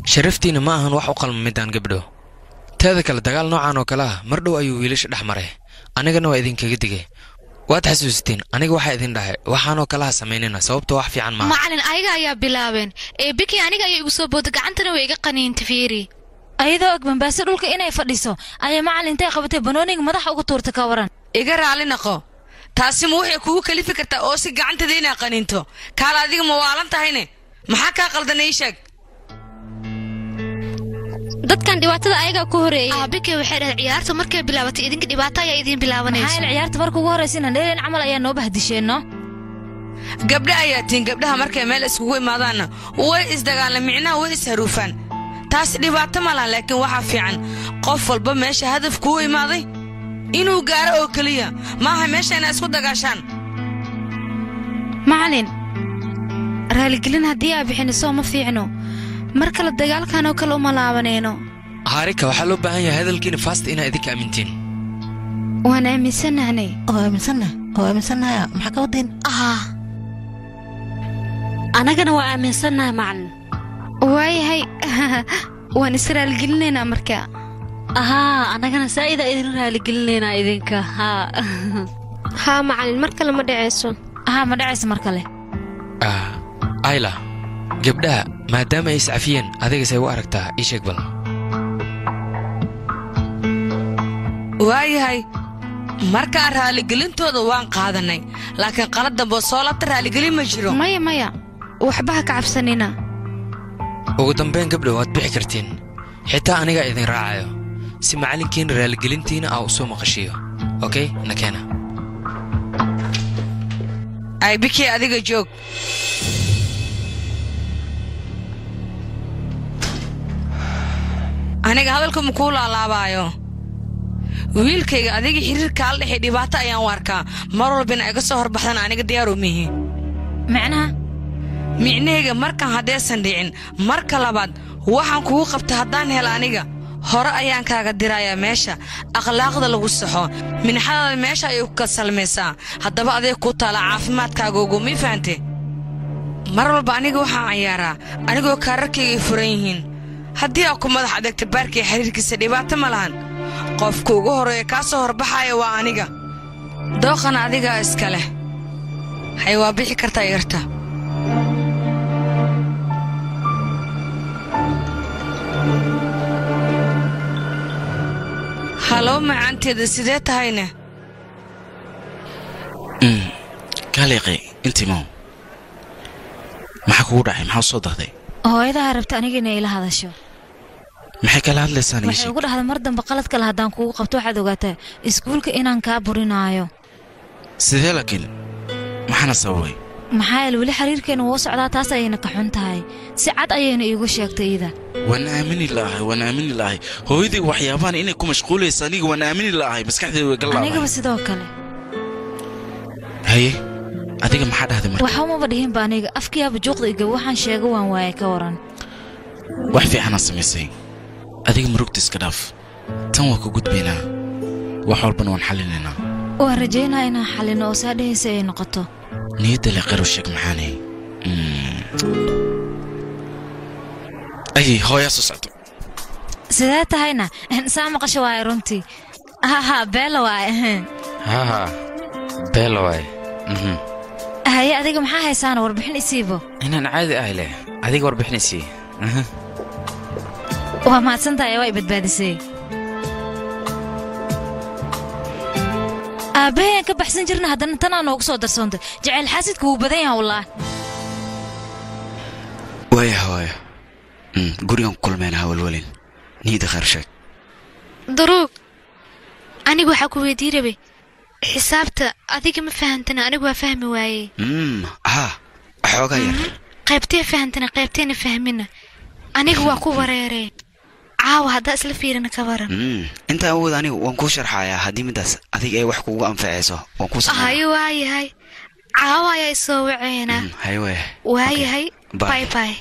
sharaftiina ma ahan wax u qalma midaan gabdho teeda kale dagaal noocan oo kale ah mar dhow ayuu wiilasha dhex maray anigana waa idinkaga digay waad xasuusteen aniga waxaa idin dhahay waxaanoo kalaha samaynayna sababta wax fiican maaha macalin ayaga ayaa bilaabeen ee biki aniga ayaa igu soo booda gacantana way iga qaniinta fiiri ayadoo og bambaase dhulka inay fadhiso ayay macalin intay qabatay banooniga madaxa uga tuurta ka waran iga raali naqo taasi ma waxay kugu kalifi kartaa oo si gacantada inaa qaniinto kaala adiga ma waalan tahayne maxaa kaa qaldan ii sheeg dadkan dhibaatada ayagaa ku horeeyay aabike waxay dhahay ciyaarta markay bilaabatay idinka dhibaato ayaa idiin maxaa bilaabanayso yeele ciyaarta marka ugu horraysa inaan dheeleen camal ayaa noo bahdisheenno gabdha ayaa tihin gabdhaha markay meel iskugu imaadaanna way isdagaalaan micnaha way isharuufaan taasi dhibaato ma laha laakiin waxaa fiican qof walba meesha hadaf kuu imaaday inuu gaaro oo keliya maaha meesha inaa isku dagaashaan macalin raaligelin haddii aa bixiniso ma fiicno mar kale dagaalkan oo kale uma laabanayno haarika waxaa loo baahan yahay hadalkiina faasta inaa idinka aamintiin waan aaminsanahnay oo aaminsannahay oo aaminsannahay maxaa ka wadayn ah annagana waa aaminsannahay macalin waayahay waan is raaligelinaynaa marka ahaa annagana saa'ida idin raaligelinaynaa idinka haa haa macalin mar kale ma dhacayso ahaa ma dhacaysa mar kale Ah, ayla gabdhaha maadaama ay iscafiyeen adigasay u aragtaa ii sheeg bal waayahay markaan raaligelintooda waan qaadannay laakiin qalad dambe soo labta raaligelin ma jiro maya maya waxba ha ka cabsanina ugu dambayn gabdha waad bixi kartiin xitaa anigaa idin raacayo si macallinkiina raaligelintiina aa u soo maqashiyo okey nakeena ay bikii adiga joog aniga hadalka ma kuu laalaabaayo wiilkayga adiga xiriirkaa la dhexay dhibaato ayaan u arkaa mar walbina iga soo horbaxdan aniga diyaaruu mihi macnaha micnahayga markan haddaysan dhicin marka labaad waxaan kugu qabta haddaan helo aniga hore ayaan kaaga dirayaa meesha akhlaaqda lagu saxo minxadaada meesha ayay ku kasalmaysaa haddaba aday ku taala caafimaadkaaga ugu mii fahante mar walba aniga waxaan ciyaaraa anigoo kaararkaygay furan yihiin haddii aa ku madax adegta baarkii xiriirkiisa dhibaato ma lahan qofka ugu horreeya kaa soo horbaxaya waa aniga dooqana adigaa iska leh hay waa bixi kartaa yarta halow macaanteeda sidee tahayne kaaliiqi intimow maxaa kugu dhacay maxaa u soo dahday hooyadaha rabta aniga inay ila hadasho maxay kala hadlaysaan ii waxay sheeg ugu dhahda mar dambe qalad kale haddaan kugu qabto waxaad ogaataa iskuulka inaan kaa burinaayo sidee laakiin maxaana sababay maxaa yeele weli xiriirkeena wuu socdaa taas ayayna ka xun tahay si cad ayayna iigu sheegtay ida waan aamini la'ahay waan aamini la'ahay hooyadii waxyaabahan inay ku mashquulaysa aniga waan aamini la'ahay maskaxdeeda way anigaba gallaaday sidoo kale haye adiga maxaa dhahday marka waxa umaba dhihinba aniga afkiyaaba juuqda iga waxaan sheega waan waaye ka waran wax fiicanaa samaysay adiga murugta iska dhaaf tan waa ku gudbaynaa wax walbana waan xallinaynaa waan rajaynaa inaan xallino oo saa dhehaysa ay noqoto niyadda le qaro sheeg maxaanay ayay hooyaa soo socdo sidee tahayna saa maqasho waaye runtii haha beela waaye haha beela waaye haye adiga maxaa haysaana warbixin isiibo inaan caadi ahay leh adiga warbixinaysii waa mahadsantahay waa i badbaadisay aabbahay aan ka baxsan jirna haddana tanaa noogu soo darsoontay jacayl xaasidka wuu badan yaha wallah waaya hooyo Mm, gurigan ku kulmeen hawalwalin niida khayr sheeg daruug anigu waxaa ku weydii rabay xisaabta adiga ma fahantana anigu waa fahmi waayey Mm, haa xoogaa yar qaybtee fahantana qaybteena fahmina aniga waa ku wareeree caawa haddaa isla fiirina ka waran Mm, intaan awood anigu waan kuu sharxayaa haddii midaas adiga ay wax kugu anfacayso waan kuu sameeyaa hayo waayahay caawa ayaa isoo waceena hay waaya waayahay Bye. bay bay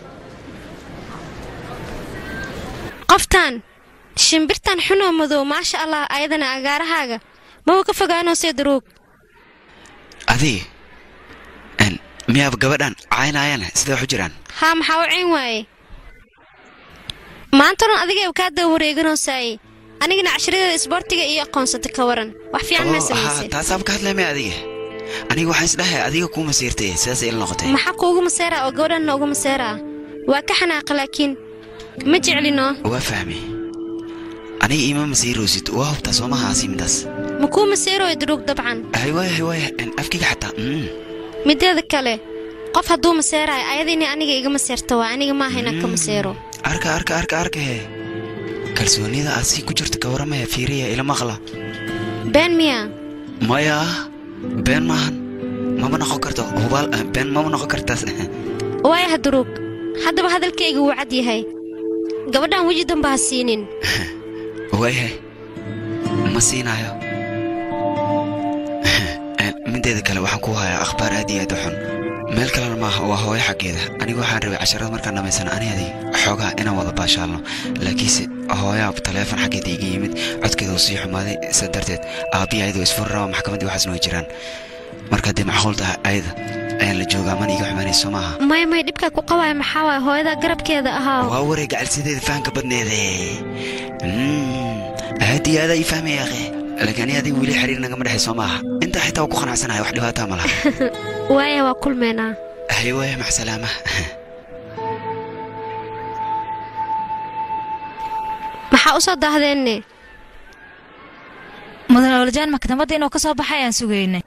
qoftan shimbirtan xunoo madow maasha allah ayadana agaarahaaga mawa ka fogaanoosee daruug adiga Een, miyaaba gabadhan caynayana sidee wax u jiraan haa maxaa u cayn waaye maanta dhan adiga kaa daba wareeganoosaayey anigana cashiradeeda isboortiga iyo aqoonsata ka waran wax fiican maa oo haa samaysay taasaaba ka hadlaymay adiga aniga waxaan isdhahay adiga kuu masiirtay sidaas ila noqotay maxaa kuugu maseeraa oo gabadhanna uga maseeraa waa ka xanaaqa laakiin ma jeclino waa fahmay aniga iima masiiroosid waa hubtaa soo maha asiimidaas ma kuu maseerooyo duruug dabcan haywaaya haywaaya afkiga xataa mm. mideeda kale qof hadduu maseeraayo ayadiina aniga iga maseerta waa aniga maaha inaan ka maseero arka arka arka arka he kalsoonida aad sii ku jirta ka waramaya fiiriya ila maqla been miya maya been maahan mama noqon karto hubaal eh, been mama noqon kartaas waayaha duruug haddaba hadalkayga wuu cad yahay gabadhan weji damba ha siinin waayahay ma siinaayo Eh, mideeda kale waxaan ku hayaa akhbaar aad iyo aad u xun meel kalena maaha waa hooyo xaggeeda aniga waxaan rabay casharada markaan dhammaysana ani adig xoogaa inaan wada baashaalno laakiinse hooyaa taleefon xaggeeda iga yimid codkeeda uu sii xumaaday sidaa darteed aabbiya ayadoo isfuri raba maxkamaddii waxaasna way jiraan marka haddii macquul tahay ayada ayaan la joogaa mana iga xumaanayso maaha maya maya dhibkaa ku qabaaya maxaa waaya hooyada garabkeeda ahaa waa wareeg gacalsideeda fahanka badneede Mm, aad iyo aad ii fahmaya akhe laakiin ani adiga weli xiriir nagama dhexay soo maaha intaa xitaa waa ku qanacsanahay wax dhibaataa ma laha waaya waa kulmeynaa haywaya mac salaama maxaa u soo daahdeenni mudan awlajaan maktabadda inuu ka soo baxay aan sugaynay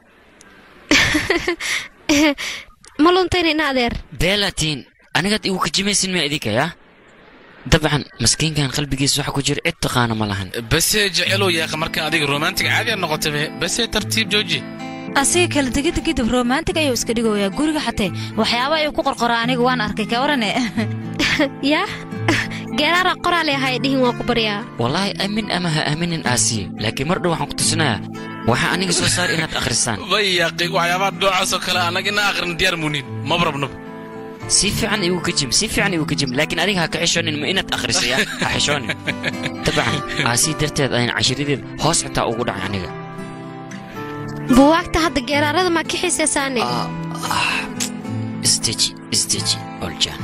ma luntayna ina adeer beelatiin anigaad igu kajimaysin ma idinka yaa dabcan maskiinkan qalbigiisa waxa ku jira cid taqaana ma lahan base jecelow yaaqa markaan adiga romantic caadiya noqotabe base tartiib jooji asiga kala tegidda kadib romantic ayuu iska dhigoyaa guriga xatee waxyaaba ayuu ku qorqoraa aniga waan arkay ka warane yaa geeraara qoraale ahaa dhihin waa ku baryaa wallaahi aamin ama ha aaminin aasiye laakiin mar dhow waxaan ku tusinayaa waxaa aniga soo saar inaad akhrisaan way yaaqi waxyaabaha noocaasoo kale annaga ina aqrin diyaar muunin maba rabnaba si fiican igu kajim si fiican igu kajim laakiin adiga ha ka xishoonin ma inaad akhrisaya ha xishoonin dabcan aasii darteed ayaan cashiradeed hoos xitaa ugu dhacay aniga buwaagta hadda geeraarada maa ka xiisaysaane isdeji isdeji oljaan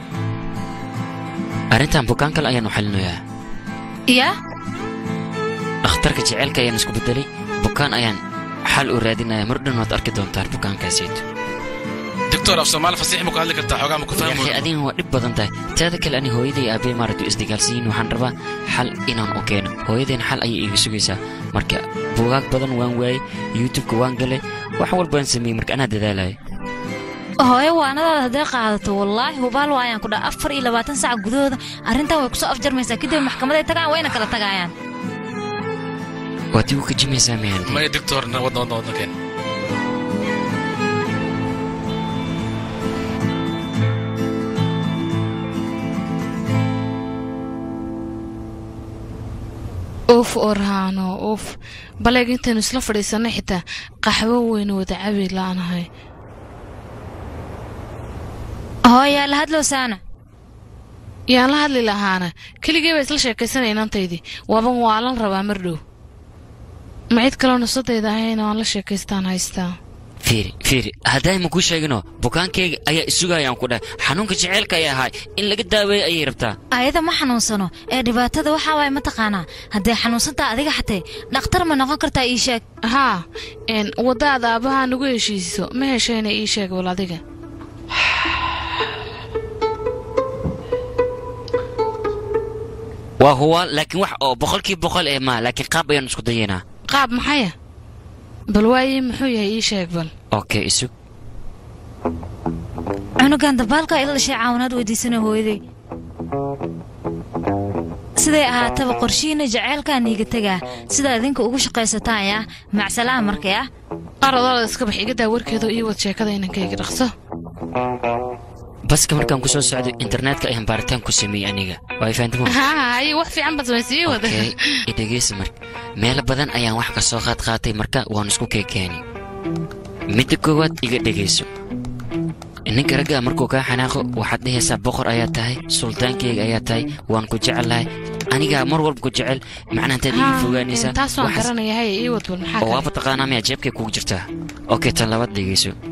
arrintan bukaan kale ayaan u xalinayaa yaa dhakhtarka jaceylka ayaan isku bedelay bukaan ayaan xal u raadinaya mar dhan waad arki doontaan bukaankaasayto doctor af soomaali fasiix ma ku hadli kartaa xoogaa ma ku fahmo yaxay adigana waa dhib badan tahay teeda kale ani hooyaday iyo aabbe maaragtu isdagaalsiyin waxaan rabaa xal inaan u keeno hooyadayna xal ayay iga sugaysaa marka buugaag badan waan waayey youtubeka waan galay wax walbaan sameeyey marka anaa dadaalaya hooyo waanadaada hadday qaadato wallaahi hubaal waayaan ku dhaa afar iyo labaatan sac gudahooda arrintan way kusoo afjarmaysaa kadib maxkamaday tagaan wayna kala tagaayaan waad igu kajimaysaa miyaan maya doctor wadna wadna wadna keen uuf orhaano uuf baleeg intaynu isla fadhiisanay xitaa qaxwo weynu wada cabi la'aanahay hooyaa la hadlow saana yaan la hadli lahaana keligee baa isla sheekaysanaya inantaydii waaban waalan rabaa mar dhow ma cid kaloo nafsadayda ahayna waan la sheekaystaan haystaa fiiri fiiri hadday ma kuu sheegino bukaankayga ayaa isugayaan ku dhahay xanuunka jaceylka ay ahay in laga daaweeyo ayay rabtaa ayada ma xanuunsano ee dhibaatada waxaa waaya mataqaanaa hadday xanuunsantaa adiga xatee dhakhtar ma noqon kartaa ii sheeg haa n waddaada aabbahaa nagu heshiisiso ma heshayna ii sheeg wal adiga waa huwa laakiin wax oo boqolkiiba boqol ee maa laakiin qaab ayaan isku dayaynaa qaab maxaya bal waayii muxuu yahay ii sheeg bal okay isug cunugan dabaalka ila dhashay caawinaad weydiisana hooyaday siday ahaataba qorshihiina jaceylkaa niiga tegaa sidaa idinka ugu shaqaysataan yaa macsalaha markay ah qaradooda iska bax iga daa warkeedo ii wad sheekada inankayga dhaqso baska markaan ku soo socday internetka ayaan baaritaan ku sameeyey aniga waa fahantam haa haye wax fiican baad samaysii wada okay idhegeysa marka meelo badan ayaan wax ka soo qaad qaatay marka waan isku keekeeni midda koowaad iga dhegayso ninka ragga markuu kaa xanaaqo waxaad dhehaysaa boqor ayaa tahay sultaankeyga ayaa tahay waan ku jecelahay anigaa mar walba ku jecel macnaa intaad iga fogaanaysaa taas waan waxaas- garanaya haye ii wad bal maxaa oo kale waaba taqaanaa miyaa jeebkay kugu jirtaa okay tan labaad dhegeyso